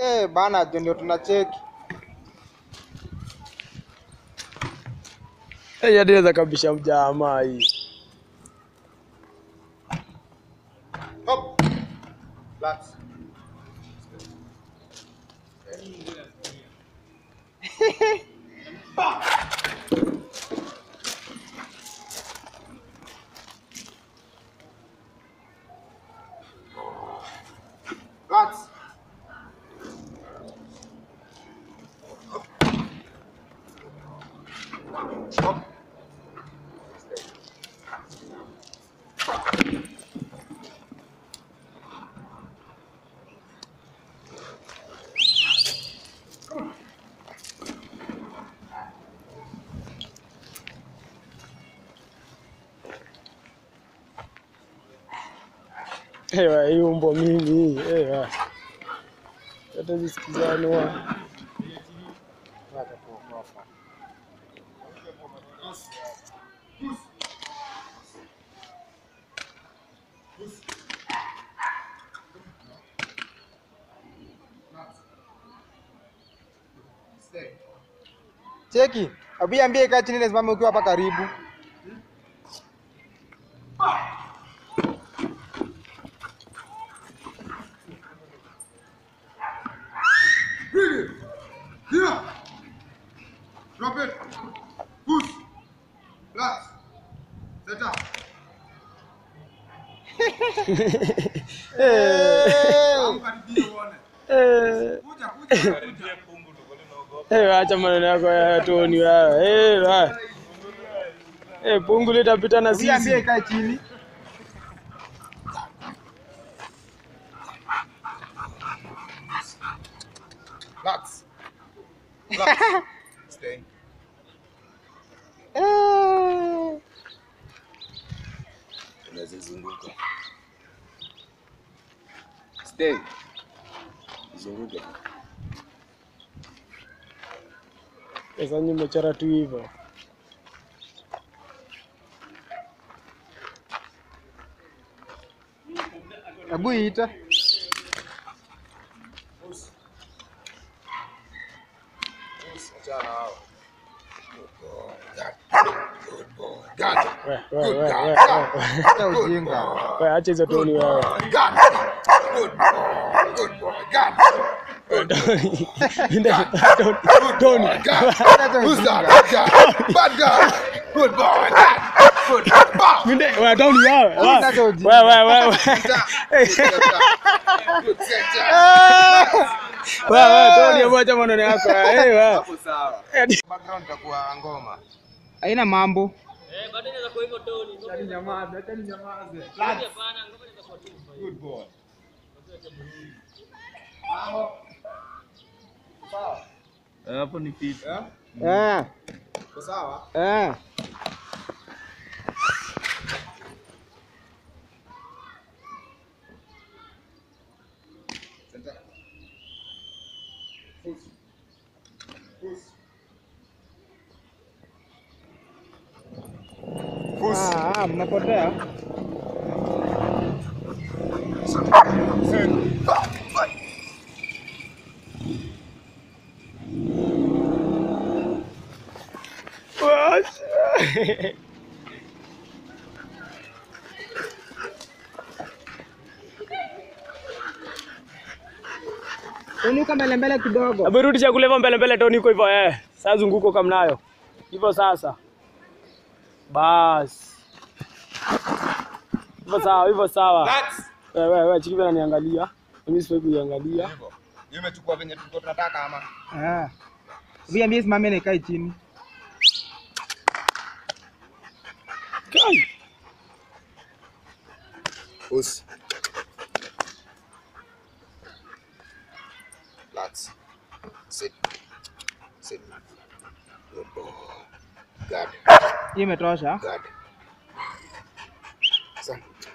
Eh, bana jo ndio tunacheki. Eh, hadi naweza kabisha mjamaa hii. Hop. Relax. Relax. Hop. Ewa, hii umbo mimi. Ewa. Hata zisikizanwa. Cheki. Abu ambie kaa chini nisimame ukiwa hapa karibu. Here. Drop it. Push. Relax. Set up. Karibia uone. Eh. Kuja, kuja, kuja. Eh, acha maneno yako ya Tony wewe. Eh, wa. Eh, pungu litapita na Abu ambie sisi. kaa chini. Relax. Relax. Stay. Eh. Unazizunguka. Stay. Zunguka. Sasa nyinyi mmechora tu hivyo. Abu ita. Achana hao. Good boy. Got it. We, we, we, Good we, guy. we. Acha ujinga. We, acha hizo Tony wewe. Got it. Good boy. Good boy. Got it. Tony. Tony. Got it. Acha Who's ujinga. that? Bad guy. Bad guy. Good boy. Good. Bow. Minde, we Tony wewe. We, Acha ujinga. we, we, we. Good center. We, we, Tony, hebu acha maneno yako. Eh, we. Hapo sawa. Eh, Background itakuwa ngoma. Haina mambo. Good boy. hapo ni fit. Eh? Eh. Uko sawa? Eh. Center. Push. Push. Ah, ah, mnapotea. Wacha. Unuka mbele mbele kidogo. Hebu rudisha kule hivyo mbele mbele Tony, iko hivyo eh. Sasa zunguko kama nayo. Hivyo sasa. Bas. Hivyo sawa, hivyo sawa. Relax. Wewe wewe chiki bana niangalia. Mimi sifai kuiangalia. Hivyo. Hiyo imechukua venye tulikuwa tunataka ama? Ah. Abu ambie simame na ikae chini. Kai. Push. Relax. Sit. Sit. Good boy. Got it. Hii imetosha. Got it. Son.